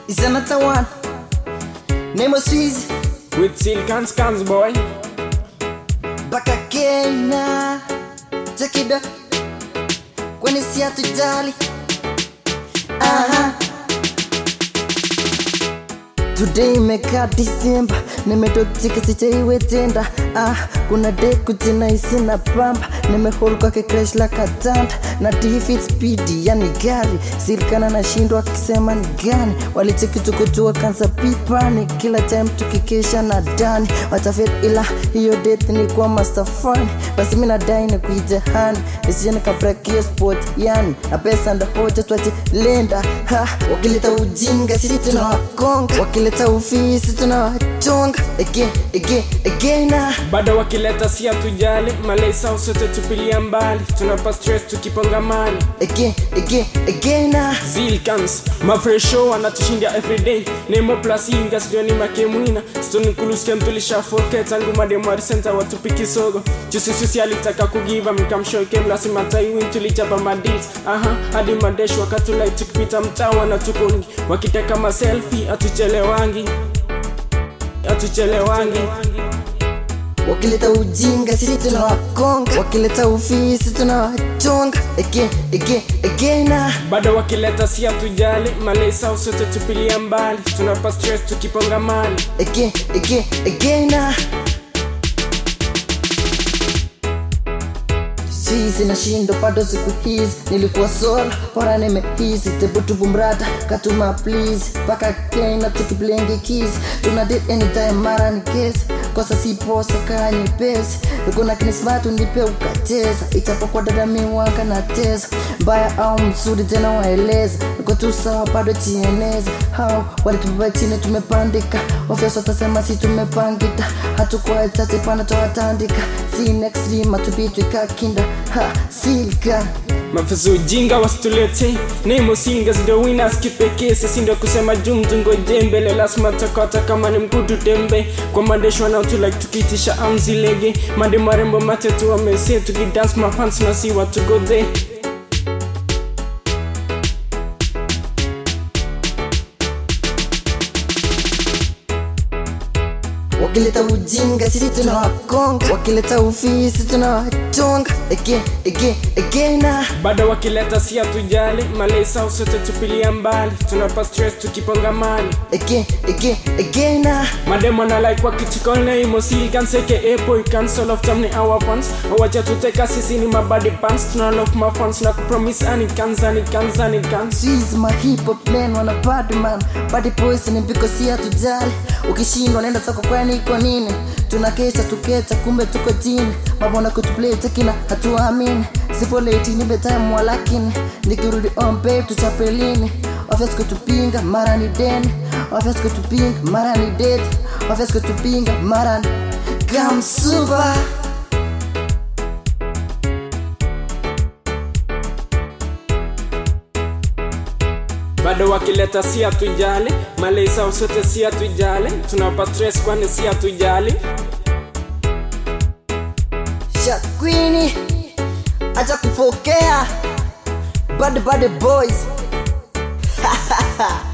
is another one. Name was Swiss, With silk and scans, boy. back again now. Check it out. Kwani si hatujali. Aha. Today imekaa Disemba, nimetotika sijaiwe tenda. Ah, kuna deku tena isina pamba, nimehol kwake crash la katanda na defeat speed, yani gari silikana nashindwa akisema ni gani, walicheki tukutua kansa pipani, kila time tukikesha na dani watafet, ila hiyo death ni kwa master fun, basi mi nadai ni kuitehani isije nikabrakia sport, yani na pesa ndo hoja twache lenda ha, wakileta ujinga sisi tunawakonga, wakileta ufisi tunawachonga again again again ah. bado wakileta si hatujali malesa usote tupilia mbali tunapa stress tukiponga mali again again again ah. zilkans mafresho anatushindia everyday nemo plus inga sidioni makemwina stoni kuluskem tulishafoke tangu mademwari senta watupi kisogo jusisusi alitaka kugiva mkamshoke mlasima taiwin tulichapa madils aha hadi madesh wakatulai tukipita mtaa wanatukongi wakiteka maselfi atuchelewangi atuchelewangi wakileta ujinga sisi tunawakonga wakileta ufisi tunawachonga again again again ah. bado wakileta si hatujali malesa usote tupilia mbali tunapa stress tukiponga mali again again again ah. sisi nashindo bado siku hizi nilikuwa sola bora nimehisi tebutubumrata katuma please mpaka kena tukiblenge kisi tuna date anytime mara ni kesi kosa si posa kaa nyepesi nikuna kinismatu nipe ukacheza ichapokuwa dada miwaka na tesa mbaya au mzuri tena waeleza niko tu sawa bado chieneza hao walitubeba chini tumepandika ofyas watasema si tumepangita hatukuwa chache pana tawatandika si next rima tupitwika kinda ha silka mafuzo ujinga wasitulete nemo singas ndo winners kipekee sisi ndo kusema jumtungo jembele lazima takata kama ni mkutu tembe kwa madesho wanaotulike tukiitisha amzilege mande marembo matetu wamese tukidance mafans na si watu godhe wakileta ujinga sisi tunawakonga wakileta ufisi tunawachonga again again again ah. bado wakileta si hatujali malesa usote tupilia mbali tunapa stress tukiponga mali again again again ah. mademo na like wakichikone imosili kanseke epo cancel of time ni our fans wacha tuteka sisi ni mabadi pants tunalock my fans na kupromise ani kanzani kanzani kanz Squeeze my hip hop men wana bad man body boys ni mpiko si hatujali ukishindwa nenda soko kwani iko nini tunakesha tuketa kumbe tuko chini mabona kutuplay kina hatuamini sipo late ni bedtime walakini nikirudi on babe tuchapelini office kutupinga mara ni deni office kutupinga mara ni dead office kutupinga mara ni gamsuba bado wakileta si hatujali malesa usote si hatujali tunapa stress kwani si hatujali shakwini acha kufokea bad bad boys